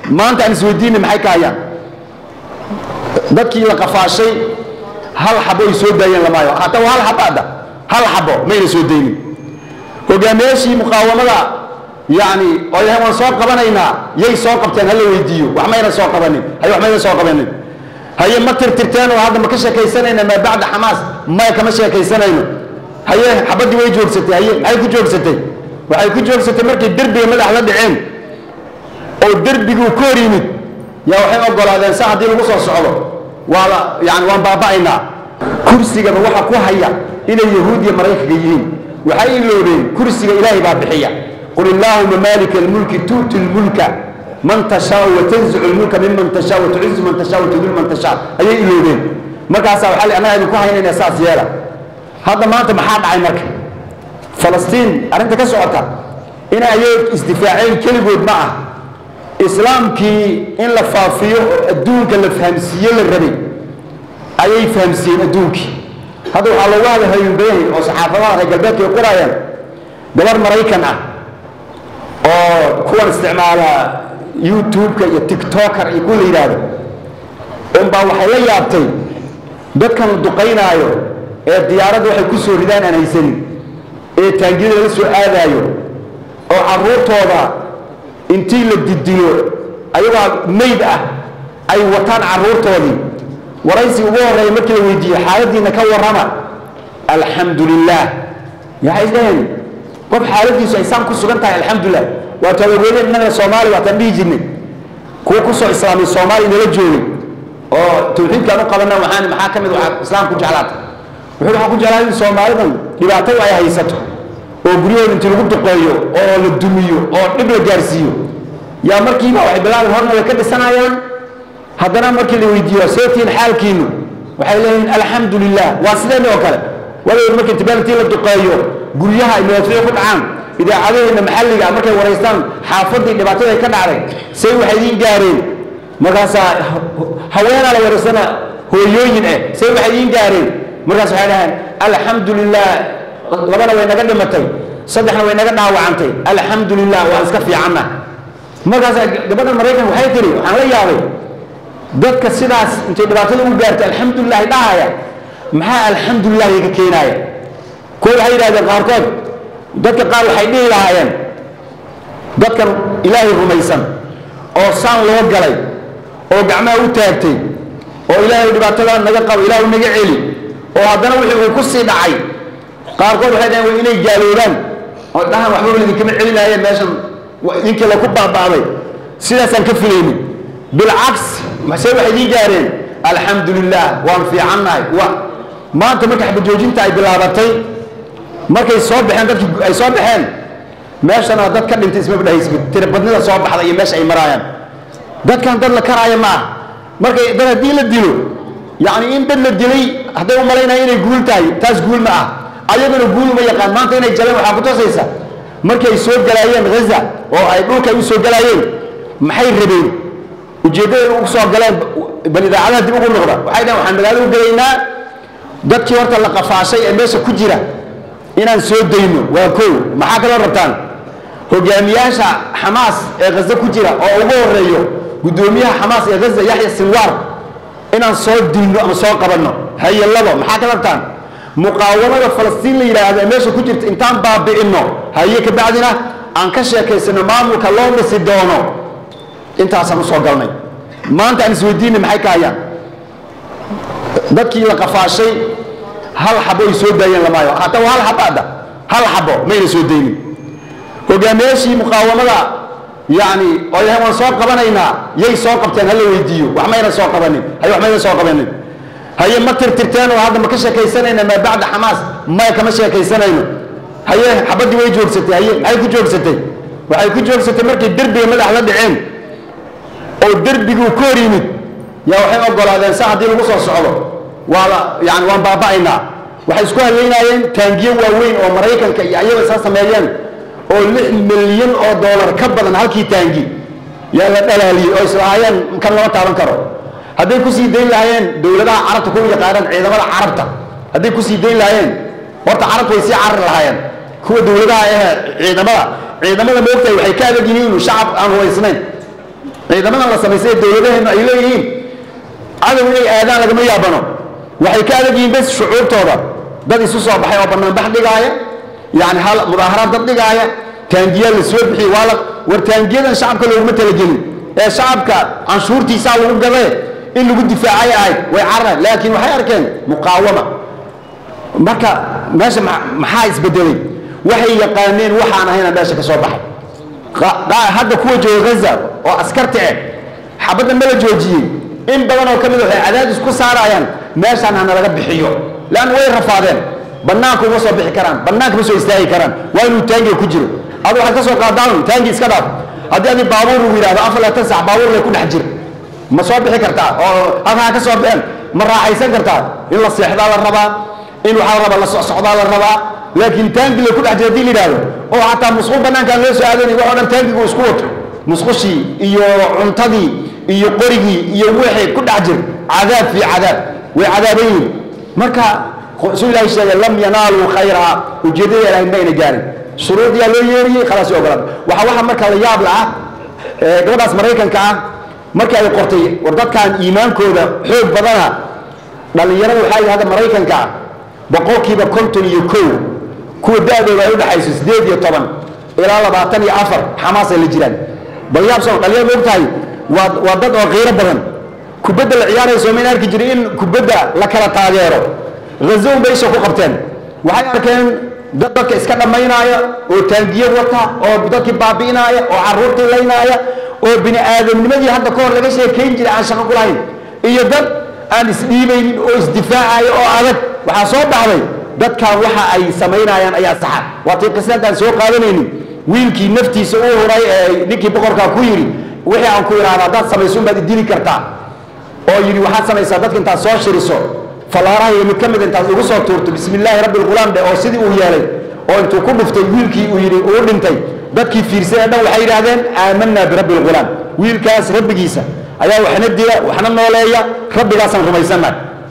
maanta aan isweydiinay maxay ka hayaan dadkii la qafaashay hal xabo ay soo daayeen lamaayo hataa waa hal xabaada hal xabo mayna soo daynin hogaamiyaashii muqaawamada yani oo yahay waan soo qabanaynaa yay soo qabteen hala weydiiyo wax mayna soo qabanin haye wax mayna soo qabanin haye ma tirtirteen oo hadda ma ka sheekaysanayna maa bacda xamaas maya kama sheekaysanayno haye xabaddii way joogsatay haye maxay ku joogsatay waxay ku joogsatay markay derbiga madax la dhaceen oo derbiguu ka hor yimid yaa waxay ogolaadeen sa haddii lagu soo socdo waa la yani waan baaba'aynaa kursigaba waxa ku haya inay yahuud iyo maraykanka yihiin waxay iloobeen kursiga ilaahay baa bixiya qul illaahuma maalika almulki tu'ti lmulka man tashaau watanzicu lmulka miman tashaa watucizu man tashaa watudil man tashaa ayay iloobeen markaasaa waxaa li annaga idinku haynayna saas yeela hadda maanta maxaa dhacay marka falastiin arrinta ka socota inay ayay isdifaaceen keligood ma ah islaamkii in la faafiyo oo adduunka la fahamsiiye la rabay ayay fahamsiiyeen adduunkii hadda waxaa loogu hada hayunbayahay oo saxaafadaha reer galbeedka ay qorayaan gabar maraykan ah oo kuwan isticmaala youtube-ka iyo tiktoker iyo kuwa la yidhaahdo unbaa waxay la yaabtay dadkan la duqaynaayo ee diyaaradda waxay ku soo ridaan aan haysanin ee taangiyada laga soo aadaayo oo carruurtooda intii la didilo ayagoo mayd ah ay wataan carruurtoodii waraysi ugu horreeya markii la weydiiye xaaladiina ka warrama alxamdu lilah waxay dhaheen qof xaaladiisu ay saan ku sugan tahay alxamdulilah waa tabagoode innaga soomaali waataan dhihi jirnay kuwa kusoo islaamay soomaaliya nala joogay oo tawxiidkaan u qabana waxaan maxaa ka mid waxaa islaam ku jeclaata wuxuu waxaan ku jeclaa in soomaalidan dhibaatada ay haysato oo guryahooda intii lagu duqeeyo oo la dumiyo oo dhib la gaarsiiyo yaa markiiba waxay bilaabeen horna way ka dhisanayaan haddana markii la weydiiyo seetiin xaalkiinu waxay leeyihiin alxamdu lilah waa sideenni oo kale wadayd marka intibaaltii la duqeeyo guryaha ay madaafiic ku dhacaan idaacadaheena maxalliga markay waraystaan xaafadii dhibaatada ay ka dhacday say waxay idiin gaareen markaasaa haweenaa la waraysana hooyooyin ah say waxay idiin gaareen markaas waxay dhaheen alxamdu lilah labana way naga dhimatay saddexna way naga dhaawacantay alxamdu lilah waan iska fiicanna markaas gabadha maraykan waxay tiri waxaan la yaabay dadka sidaas intay dhibaatada u gaartay alxamdulilahi dhahaya maxaa alxamdulilahi ka keenaaya kuwa waxay yidhahdeen qaarkood dadka qaar waxay dhihi lahaayeen dadkan ilaahay rumaysan oo saan loo galay oo gacmaha u taagtay oo ilaahay dhibaatada naga qabo ilaahu naga celi oo haddana wixii uu ku sii dhacay qaarkood waxay dhaheen waa inay gaaloobaan oo dhahan waxbaba idinkama celinaayeen meeshan idinkii laku baaba'day sidaasaan ka filaynin bilcaks mase waxay idiin gaareen alxamdu lilah waan fiicannahay wa maanta marka xabajoojinta ay bilaabatay markay soo baxeen dadki ay soo baxeen meeshana dad ka dhintay ismaba dhahaysba tiribadnida soo baxda iyo meesha ay maraayaan dadkan dad la karaayo ma ah markay dad haddii la dilo yacni in dad la dilay hadday u malaynaya inay guul tahay taas guul ma ah ayaguna guul uma yaqaan maanta inay jaleen waxaa ku tusaysa markay ay soo galaayeen ghaza oo ay dhulka u soo galaayeen maxay rabeen ujeeddada ugu soo galeen bal idaacadaha dib ugu noqda waxay dhaheen waxaan magaalo u gelaynaa dadkii horta la qafaashay ee meesha ku jira inaan soo dayno waa kow maxaa kaloo rabtaan hogaamiyaasha xamaas ee ghaza ku jira oo ugu horeeyo guddoomiyaha xamaas ee ghaza yaxya sinwaar inaan soo dilno ama soo qabanno haye labo maxaa ka rabtaan muqaawamada falastiin la yidhaahdo ee meesha ku jirta intaan baabi'inno haye kabacdina aan ka sheekaysano maamulka loo dhisi doono intaasaan usoo galnay maanta aan isweydiinay maxay ka hayaan dadkii la qafaashay hal xabo ay soo daayeen lamaayo hataa waa hal xabaada hal xabo mayna soo daynin hogaamiyaashii muqaawamada yani oo yahay waan soo qabanaynaa yay soo qabteen hala weydiiyo wax mayna soo qabanin haye wax mayna soo qabanin haye ma tirtirteen oo hadda ma ka sheekaysanayna maa bacda xamaas maya kama sheekaysanayno haye xabaddii way joogsatay haye maxay ku joogsatay waxay ku joogsatay markay derbiga madax la dhaceen oo derbiguu ka hor yimid yaa waxay ogolaadeen sa haddii lagu soo socdo waa la yani waan baaba'aynaa waxay isku hadlaynaayeen taangiyo waaweyn oo maraykanka iyo ayaga isaa sameeyeen oo lix milyan oo doolar ka badan halkii taangi yaa la dhalaaliyey oo islahaayeen kan lama taaban karo hadday kusii dayn lahaayeen dowladaha carabta kuwa yaqaanaan ciidamada carabta hadday kusii dayn lahaayeen horta carabta way sii carari lahaayeen kuwa dowladaha eh ciidamada ciidamada moogtahay waxay ka adag yihiin shacab aan hubaysnayn ciidamadan la samaystay ee dowladaheennu ay leeyihiin cadow inay aadaan lagama yaabano waxay ka adag yihiin bes shucuurtooda dad isu soo baxay oo banaanbax dhigaaya yani hal mudaaharaad dad dhigaaya taangiyaa la soo bixiyey waa la war taangiyadan shacabka looguma talagelin ee shacabka canshuurtiisaa lagu gadee in lagu difaacay ahayd way carareen laakiin waxay arkeen muqaawama marka meesha maxaa isbedelay waxay yaqaaneen waxaan ahayna meesha ka soo baxay hadda kuwa jooga gaza oo askarta eh xabadda ma la joojiyey in badan oo ka mid waxay cadaadis ku saarayaan meeshaan hana laga bixiyo leanna way rafaadeen bannaanka uma soo bixi karaan bannaanka ma soo istaagi karaan waa inuu taangiga ku jiro adu waxaad ka soo qaadaan taangi iska dhaaf haddii adi baabuur lagu yidhahdo afar laatan sax baabuur lay ku dhex jir ma soo bixi kartaa oo halkaa ka soo bixeen ma raaxaysan kartaa in la seexdaa la rabaa in waxaa la rabaa la socdaa la rabaa laakiin taangi lay ku dhex jira hadii la yidhahdo oo xataa musqul bannaankaan loo soo aadanay wax o dhan taangigu isku wato musqushii iyo cuntadii iyo qorigii iyo wixii ku dhex jir cadaab fii cadaab way cadaaban yihin marka suu ilahay sheegay lam yanaaluu khayraa ujeeddada ilahay mayna gaarin shuruudiyaa loo yeeriyey khalaas ogolaan waxa waxa marka la yaab la ah gabadhaas maraykanka ah markii ay qortay war dadkan iimaankooda xoog badana dhallinyarada waxaa yidhi hadda maraykanka ah boqolkiiba konton iyo kow kuwa da-dooda ay udhexayso sideed iyo toban ilaa labaatan iyo afar xamaasay la jiraan bal yaabsan dhalinyarada og tahay waa waa dad oo qiiro badan kubadda la ciyaarayso mayn arki jiray in kubadda la kala taageero hazown bay isha ku qabteen waxay arkeen dad dadka iska dhammaynaaya oo taangiyo wata oo dadkii baabi'inaaya oo carruurtii laynaaya oo bini aadamnimadii hadda ka hor laga sheekayn jiray aan shaqo ku lahayn iyo dad aan isdhiibaynin oo isdifaacaya oo adag waxaa soo baxday dadkan waxa ay samaynayaan ayaa saxa waatii qisadaan soo qaadanaynin wiilkii naftiisa u huray ee ninkii boqorkaa ku yidhi wixii aan ku idhaahda haddaad samayso unbaad idili kartaa oo yidhi waxaad samaysaa dadka intaad soo shiriso fallaaraha iyo mid ka mid intaad ugu soo tuurto bismi illaahi rabbi lqulaam dhe oo sidii uu yeelay oo intuu ku dhuftay wiilkii uu yidhi uu dhintay dadkii fiirsay ee dhan waxay yidhaahdeen aamanaa birabbi lqulaam wiilkaas rabbigiisa ayaa waxna dila waxna nooleeya rabbigaasaan rumaysannahay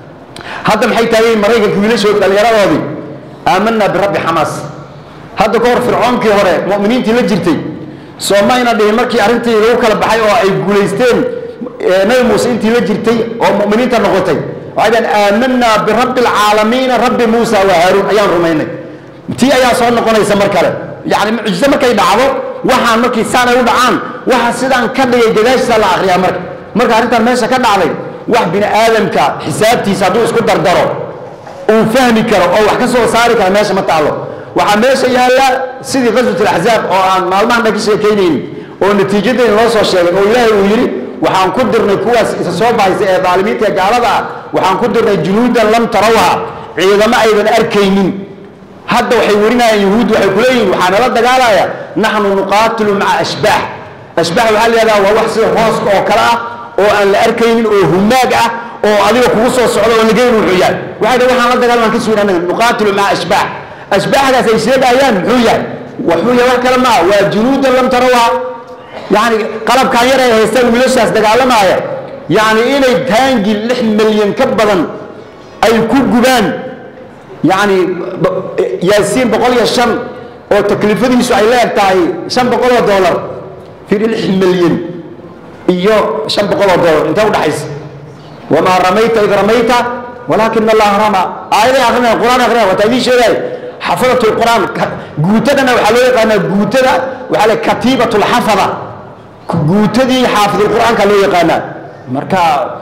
hadda maxay taageen maraykanka wiilashood dhallinyaradoodii aamanaa birabbi xamaas hadda ka hor fircoonkii hore mu'miniintii la jirtay soo mayna dhihin markii arrintii lagu kala baxay oo ay guulaysteen nabi muuse intii la jirtay oo mu'miniinta noqotay waxay dhaheen aamanaa birabbi alcaalamiina rabbi muusa wa haaruun ayaan rumaynay tii ayaa soo noqonaysa mar kale yacni mucjiso markay dhacdo waxaan markii saan ay u dhacaan waxa sidaan ka dhigay gadaashiisa la akhriyaa marka marka arrintan meesha ka dhacday wax bini aadamka xisaabtiisa hadduu isku dardaro uu fahmi karo oo wax ka soo saari kara meesha ma taalo waxaa meesha yaalla sidii qaswat alaxzaab oo aan maalmahan dhan ka sheekaynaynin oo natiijadayn loo soo sheegay oo ilaahay uu yidhi waxaan ku dirnay kuwaas isa soo bahaysa ee daalimiinta ee gaalada ah waxaan ku dirnay junuudan lam tarawha ciidamo aydan arkaynin hadda waxay warinayaan yahuud waxay ku leeyihin waxaa nala dagaalaya naxnu nuqaatilu maca ashbaax ashbaax waxaa la yihahdaa waa wax sida hooska oo kale ah oo aan la arkaynin oo humaag ah oo adiga kugu soo socdo oo nagayn wuxuu yahay waxay dhahen waxaan la dagaalmaan ka sugan anaga nuqaatilu maca ashbaax ashbaaxdaas ay sheegayaan muxuu yahay wuxuu yahay wax kale maaha waa junuudan lam tarawha yani qalabkan yar ay haystaan wiilashaas dagaalamaaya yani inay taangi lix milyan ka badan ay ku gubaan yani yaasiin boqol iyo shan oo taklifadiisu ay la eg tahay shan boqol oo dollar firi lix milyan iyo shan boqol oo dollar intee udhaxaysa wamaa ramayta id ramayta walaakina allaha rama aayaday akrinaya quraan akrinaya wataa idiin sheegaya xafadatu lqur'aan guutadana waxaa loo yaqaanaa guutada waxaa le katiibat lxafada guutadii xaafidulqur'aanka loo yaqaanaa marka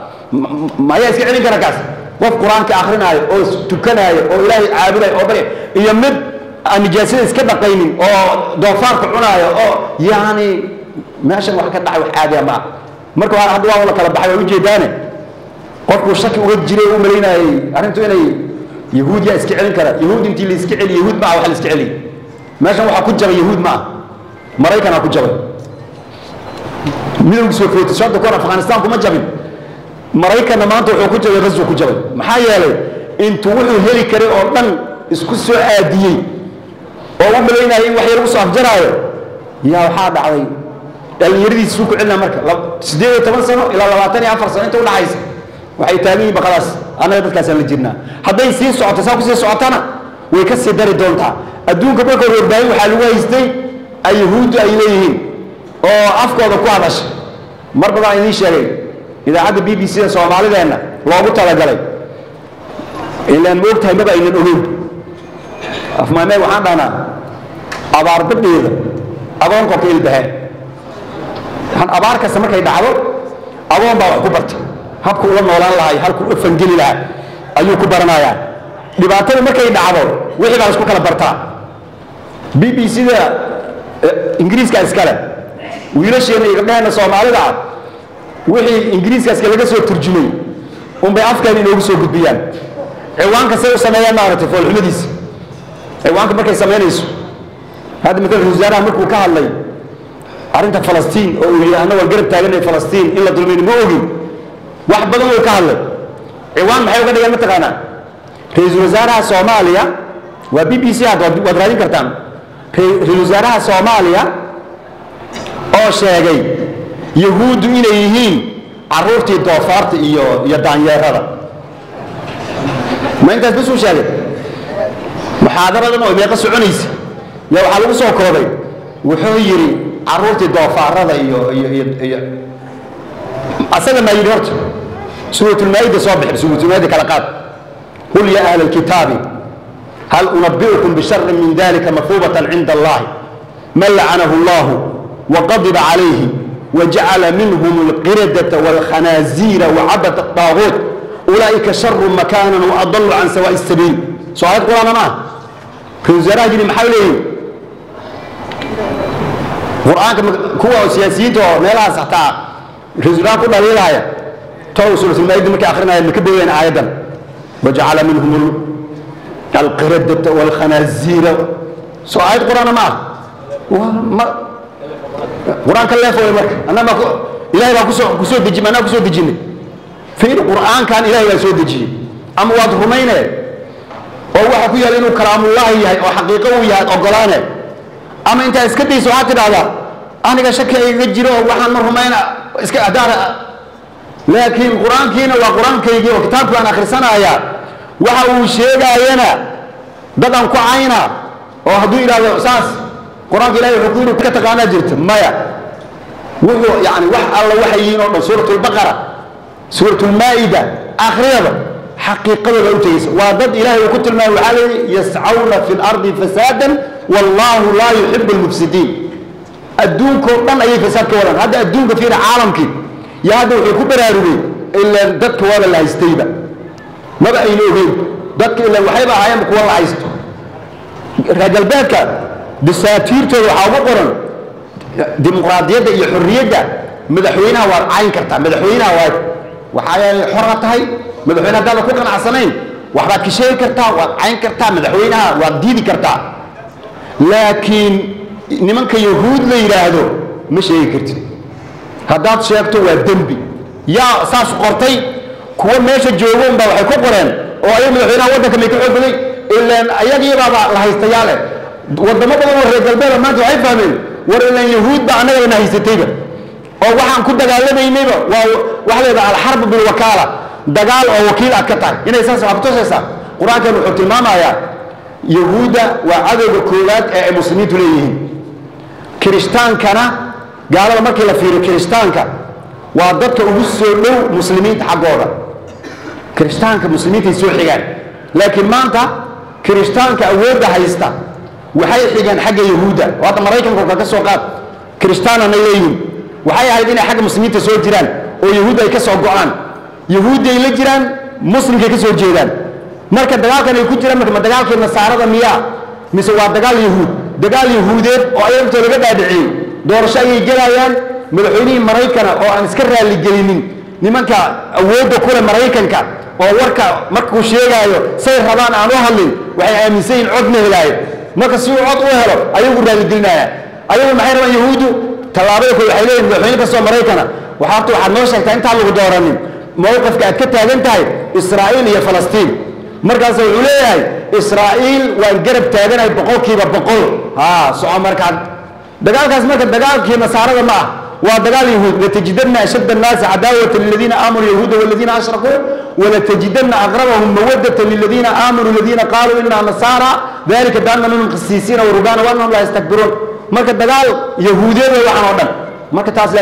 mayaa iska celin kara kaas qof qur-aanka akrinaayo oo tukanaayo oo ilaahay caabudayo oo barya iyo mid aan nijaasada iska dhaqaynin oo doofaarka cunaayo oo yani meeshan wax ka dhacay wax caadiya ma ah marka hadda waa la kala baxay waa ujeedaane qofkuu shaki uga jiray u malaynayay arrintu inay yahuud yaa iska celin kara yahuud intii la iska celiy yahuud ma ah wax la iska celiy meeshan waxaa ku jabay yahuud ma ah maraykanaa ku jabay midowgii sovieti hadda kahor afghanistan kuma jabin maraykanna maanta wuxuu ku jabay raswu ku jabay maxaa yeelay intuu wuxuu heli karay oo dhan isku soo aadiyey oo u malaynayay in wax yar ugu soo afjaraayo yaa waxaa dhacday dhallinyaradiisa suu ku celina marka siddeed iyo toban sano ilaa labaatan iyo afar sano inta udhaxaysa waxay taagan yihin baqadaas annaga dadkaasaan la jirnaa hadday sii socoto saa kusii socotana way ka sii dari doontaa adduunka marka hore warbaahin waxaa lagu haystay ay yahuuddu ay leeyihiin oo afkooda ku hadasha mar badan idiin sheegay idaacadda b b c da soomaalideenna loogu talagalay ilaan ma ogtahay maba aynan ogeyn afmaamee waxaan dhahnaa abaarbadheeda adoon korka ilbahe abaar kasta markay dhacdo adoon baa wax ku bartay habku ula noolaan lahay halku u fangeli lahaa ayuu ku baranayaa dhibaatada markay dhacdo wixii baa laisku kala bartaa b b c da ingiriiska iskale wiilasheena iyo gabdhaheena soomaalida ah wixii ingiriiskaaska laga soo turjumay unbay afkeena inoogu soo gudbiyaan ciwaanka say u sameeyaan maaragtay foolxumadiisa ciwaanka markay samaynayso hadda matalan ra-isul wasaaraha markuu ka hadlay arrinta falastiin oo uu yidhi annagoo garab taaganay falastiin in la dulmayni ma ogin wax badan uu ka hadlay ciwaan maxay uga dhigeen mataqaanaa ra-iisul wasaaraha soomaaliya waa b b c hadda waad raadin kartaan ra-iisul wasaaraha soomaaliya oo sheegay yahuuddu inay yihiin caruurtii doofaarta iyo iyo daanyeerada ma intaas basuu sheegay muxaadaradan oo meeqa soconaysa yaa waxaa lagu soo koobay wuxuu yidhi caruurtii doofaarada iyo iyo iyo iyo asaga maa yidhi horta suuratulmaa'ida soo bixi suuratulmaa'ida kala qaad qul ya ahla alkitaabi hal unabbi'ukum bisharrin min dalika mafuubatan cinda allahi man lacanahu allahu وغضب عليه وجعل منهم القردة والخنازير وعبد الطاغوت أولئك شر مكانا وأضل عن سواء السبيل سؤال القرآن ما في وزراء جري محاولين قرآن كوا سياسيين تو ميلا سحتا رزقا كل هذه الآية تو سورة المائدة مكي آخرنا مكبوين آية وجعل منهم القردة والخنازير سؤال القرآن ما qur-aanka leefooy marka annaga ilahay baa kusoo kusoo deji anaa kusoo dejinay fiir qur-aankan ilahay baa soo dejiyey ama waad rumayne oo waxa ku yaala inuu kalaamullaahi yahay oo xaqiiqo uu yahay ogolaane ama intaa iska dayso waxaad tidhahdaa aniga shaki igaga jiro oo waxaan ma rumayna iska adaara laakiin qur-aankiina waa qur-aankaygii oo kitaabkii baan akhrisanayaa waxa uu sheegaayana dadan ku cayna oo hadduu yidhahdo saas qur-aanka ilahay wuxuu ku yidhi ka taqaanaa jirta maya wuxuu yani wax alla waxay yihiin oo dhan suurat lbaqara suurat lmaa'ida akhriyada xaqiiqadooda u tegeysa waa dad ilahay uu ku tilmaamay waxaa leeyihi yascawna fi lardi fasaadan wallahu laa yuxibu lmufsidiin adduunkoo dhan ayay fasaad ka wadaan hadda adduunka fiira caalamkii yo hadda wuxuu ku baraarugay ilaan dadka waaba la haystayba maba ayna ogeyn dadka ilaan waxayba ahaayeenba kuwa la haysto reer galbeedka dasaatiirtooda waxaa ugu qoran dimuqraadiyadda iyo xorriyadda madaxweynaha waad cayn kartaa madaxweynaha waad waxaa xora tahay madaxweyne haddaada ku qanacsanayn waxbaad ka sheegi kartaa waad cayn kartaa madaxweynaha waad diidi kartaa laakiin nimanka yahuud la yidhaahdo ma sheegi kartid haddaad sheegto waa dembi yaa saas qortay kuwa meesha joogo unbaa waxay ku qoreen oo ayaga madaxweynaha waddanka may ka xoog baday ilaan ayagiibaaba la haystayaale wadamo badan oo reer galbeeda maanta waxay fahmeen war ilaan yahuud ba annagaba na haysatayba oo waxaan ku dagaalamaynayba waa waxa leedaha alxarbu bilwakaala dagaal oo wakiil aad ka tahay inay saas waxaa kutusaysaa qur-aankan wuxuu tilmaamayaa yahuudda waa cadowga koowaad ee ay muslimiintu leeyihiin kiristaankana gaalada markii la fiiriyo kiristaanka waa dadka ugu soo dhow muslimiinta xaggooda kiristaanka muslimiintay soo xigaan laakiin maanta kiristaanka awoodda haysta waxay xigeen xagga yahuudda oo hadda maraykanka ka ka soo qaad kiristaananay leeyihin waxay ahayd inay xagga muslimiinta soo jiraan oo yahuudda ay ka soo go-aan yahuuddi ay la jiraan muslimkay ka soo jeedaan marka dagaalkan ay ku jiraan marka ma dagaalkii nasaarada miyaa mise waa dagaal yahuud dagaal yahuudeed oo ayagtoo laga dhaadhiciyey doorasho ayay gelayaan madaxweynihii maraykana oo aan iska raaligelinin nimanka awoodda kule maraykanka oo warka markuu sheegaayo say rabaan aan u hadlin waxay aaminsan yihin cod ma helaayo marka si uu cod u helo ayagu raaligelinaya ayagu maxay rabaan yahuuddu tallaabada kood waxay leeyihin madaxweyne kastoo maraykana waxaa horta waxaad noo sheegtaa intaan lagu dooranin mowqifka aad ka taagan tahay israa'iil iyo falastiin markaas wuxuu leeyahay israa'iil waan garab taaganahay boqolkiiba boqol ha soco markaad dagaalkaas marka dagaalkii nasaarada ma ah waa dagaal yahuud latajidanna ashadda annaasi cadaawata liladiina aamanuu yahuuda waladiina ashrakuu walatajidanna aqrabahum mawadata liladiina aamanuu aladiina qaaluu inaa nasaara dalika bianna minhum khasiisiina warubaana waannahum laa yastakbiruun marka dagaal yahuudeed way waxaan oo dhan marka taas laakiin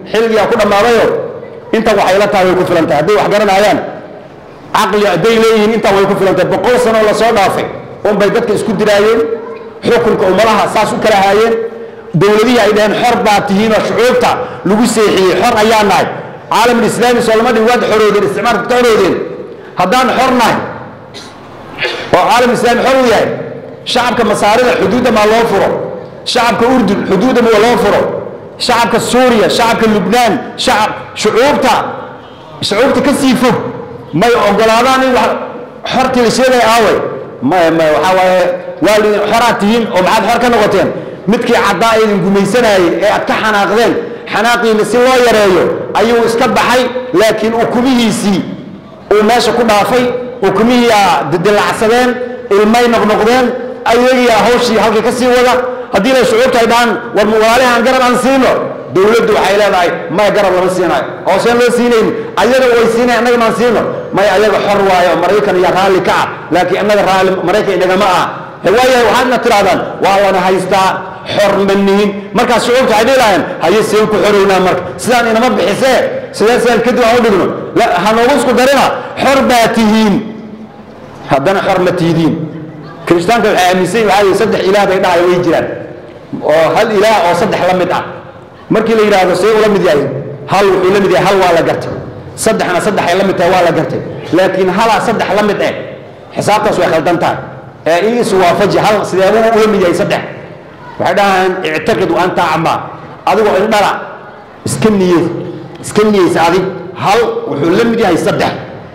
xilligaa ku dhammaadayo intan waxay la tahay way ku filan tahay hadday wax garanayaan caqli hadday leeyihiin intan way ku filan tahay boqol sanoo lasoo dhaafay unbay dadka isku diraayeen xukunka ummadaha saas u kala haayeen dowladihii ay dhaheen xor baa tihiin oo shucuubta lagu seexiyey xor ayaa nahay caalamulislaami soo lama dhin waad xoroodeen isticmaalka ka xoroodeen haddaan xor nahay oo caalamulislaami xor u yahay shacabka masaarida xuduudda maa loo furo shacabka urdun xuduudda maa loo furo shacabka suuriya shacabka lubnaan shacab shucuubta shucuubta ka sii fog may ogolaadaan in wax xortii la sheegaya aaway maya maya waxaa waaye waa lidin xoraad tihiin oo maxaad xor ka noqoteen midkii caddaa idin gumaysanayey ee aad ka xanaaqdeen xanaaqiina si loo yareeyo ayuu iska baxay laakiin ukumihiisii uu meesha ku dhaafay ukumihiiaa didilacsadeen ilmay noqnoqdeen ayagiia hawshii halkii ka sii wada haddii la shucuubta ay dhahaan war walaalihaan garab aan siino dowladdu waxay leedahay maya garab lama siinayo hooseen loo siinayn ayaga way siinay annaga maan siino maya ayaga xor waayo maraykan iyo raalli ka ah laakiin annaga raalli maraykan inagama ah waayahay waxaadna tidhahdaan waa lana haystaa xor ma nihin markaas shucuubta waxay dhihi lahayeen haye seen ku xorownaa marka sidaan inama bixisee sidee sidaan kadib aan u dhigno ha noogu isku darina xor baa tihiin haddana xor ma tihidiin kirishtaanka waxay aaminsan waxaa yidhi saddex ilaah bay dhahayo way jiraan oo hal ilaah oo saddex la mid ah markii la yidhaahdo see ula mid yahay hal wuxuu la mid yahay hal waa la gartay saddexna saddex ay la mid tahay waa la gartay laakiin halaa saddex la mid eh xisaabtaas way khaldan tahay ee in iswaafaji hal sideebuu ula mid yahay saddex waxay dhahaan ictaqidu anta acmaa adigoo indhala iska niyey iska niyeysa adig hal wuxuu la mid yahay saddex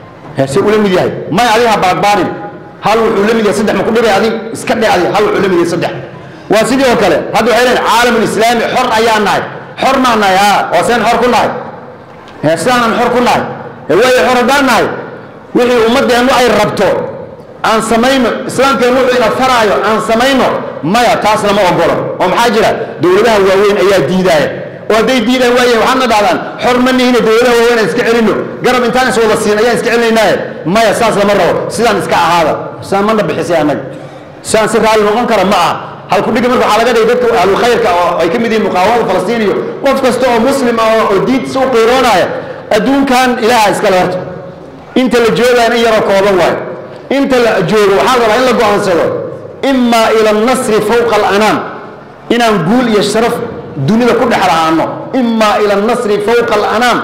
se ula mid yahay may adiga ha baadbaanin hal wuxuu la mid yahay saddex ma ku dhibay adig iska dhe adig hal wuxuu la mid yahay saddex waa sidii oo kale hadda waxay leeyihin caalamulislaami xor ayaa nahay xor maa nahay haa waa seen xor ku nahay sidaanan xor ku nahay waayo xor haddaan nahay wixii ummaddeennu ay rabto aan samayno islaamkeennu wuxuu ina faraayo aan samayno maya taas lama ogolo oo maxaa jira dowladaha waaweyn ayaa diidaaya oo hadday diidaan waaye waxaadna dhahdaan xor ma nihine dowladaha waaweyn aan iska celino garab intaan is wada siin ayaan iska celinaynaaye maya saas lama rabo sidaan iska ahaada sidaan mana bixisay annaga sidaan si raalli noqon kara ma aha halku dhigi marka waxaa laga dhigay dadka ahlu khayrka oo ay ka mid yihiin muqaawamada falastiin iyo qof kasta oo muslim ah oo diintiisa u qiiroonaya adduunkan ilaaha iskale horta inta la joogaan in yaroo kooban waayo inta la joogo waxaa rabaa in la go-aansado imaa ila annasri fawqa alanaam inaan guul iyo sharaf dunida ku dhex lahaano imaa ila annasri fawqa alanaam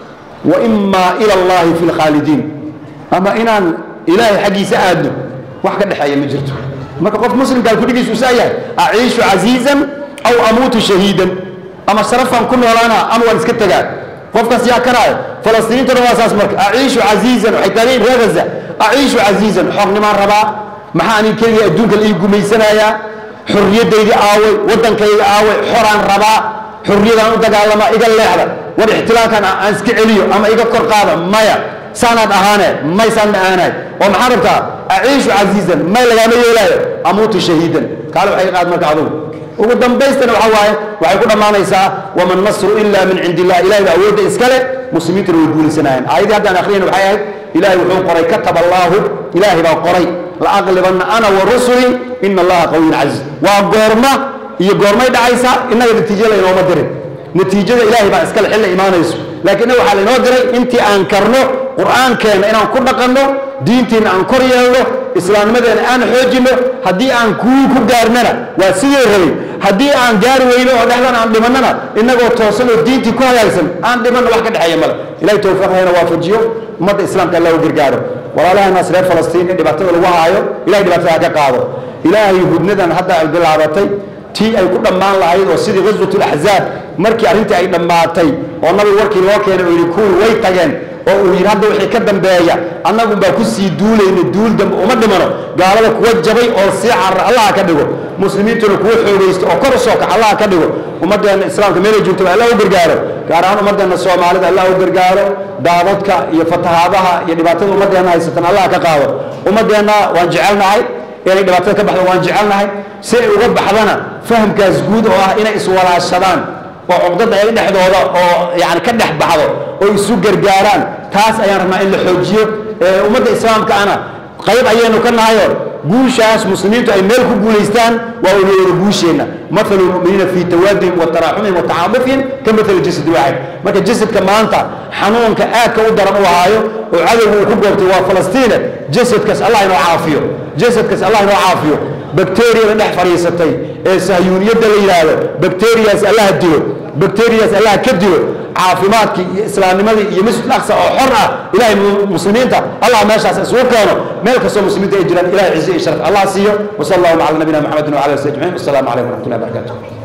wa imaa ila allahi fi lkhaalidiin ama inaan ilaahay xaggiisa aadno wax ka dhexeeya ma jirto marka qof muslimkaa kudhigiisu usaa yahay aciishu casiizan aw amuutu shahiidan ama sharafaan ku noolaana ama waan iska tegaa qofkaas yaa karaayo falastiiniintuna waa saas marka aciishu casiizan waxay taagan yihin reer gaza aciishu casiizan xornimaan rabaa maxaa anin keligii adduunka la ii gumaysanayaa xorriyaddaydii aaway waddankayga aaway xoraan rabaa xorriyadaan u dagaalamaa iga leexda war ixtilaalkan aan iska celiyo ama iga kor qaada maya saanaad ahaane may saan ma aanaay oo maxaa rabtaa aciishu casiizan may lagaama yeelaayo amuutu shahiidan kaale waxay qaad marka adugu ugu dambaystana waxaa waaye waxay ku dhammaanaysaa wama nasru ila min cindi illah ilahay baa awoodda iskale muslimiintuna way guulaysanayeen aayaddii haddaan akhriyayna waxay ahayd ilahay wuxuu qoray kataba allaahu ilaahay baa qoray laaqlibanna ana wa rusuli ina allaha qawiyun casiiz waa goorma iyo goormay dhacaysaa innaga natiijo laynooma dirin natiijada ilaahay baa iskale xilla imaanayso laakiin innaga waxaa laynoo diray intii aan karno qur'aankeenna inaan ku dhaqanno diintiina aan kor yeelno islaamnimadeena aan xoojinno haddii aan kuwii ku gaarnana waa sidii rabay haddii aan gaari weyno oo dhexdan aan dhimannana innagoo toosan oo diintii ku hagaagsan aan dhimanno wax ka dhexeeya male ilahay towfiiqhayna waafajiyo ummadda islaamka allah u gargaaro walaalahanaas reer falastiin in dhibaatada lagu haayo ilahay dhibaatada ha ka qaado ilaahay hudnadan hadda ay bilaabatay tii ay ku dhammaan lahayd oo sidii ghaswat laxzaab markii arrintii ay dhammaatay oo nabigu warkii loo keenay oo yidhi kuwii way tageen oo uu yidhi hadda wixii ka dambeeya annagun baa ku sii duulayna duul dambe uma dhimano gaalada kuwa jabay oo sii carra allaha ka dhigo muslimiintuna kuwa xoogaysta oo kor u soo kax allaha ka dhigo ummaddeena islaamka meelay joogto allah u gargaaro gaar ahaan ummaddeena soomaalida allah u gargaaro daadadka iyo fatahaadaha iyo dhibaatada ummaddeena haysatan allah ka qaado ummaddeenna waan jecelnahay inay dhibaatada ka baxdo waan jecelnahay si ay uga baxdana fahamkaas guud oo ah inay iswalaashadaan oo cugdada ay dhexdooda oo yani ka dhex baxdo oo isu gargaaraan taas ayaan rabnaa in la xoojiyo ummadda islaamka ana qayb ayaynu ka nahayo guushaas muslimiintu ay meel ku guulaystaan waa wada guusheenna mathalu lmuminiina fii tawaadihim wa taraxumihim wa tacaamufihim ka mathali jasad waaxid marka jasadka maanta xanuunka aadka u daran u haayo oo cadowga uu ku goobtay waa falastiine jasadkaas allah inoo caafiyo jasadkaas allah inoo caafiyo bakteriyada dhex fadhiisatay ee sahyuuniyadda la yidhaahdo bakteriyaas allah dilo bakteriyaas allah ka dilo caafimaadkii iyo islaamnimadii iyo masjid aqsa oo xor ah ilahay muslimiinta allah meeshaas isugu keeno meel kastoo muslimiinta ay jiraan ilahay ciise iyo sharaf allah siiyo wasala allahu cala nabiyina maxamedin wala ali ajmaciin wasalaamu calaykum waraxmatullahi barakatu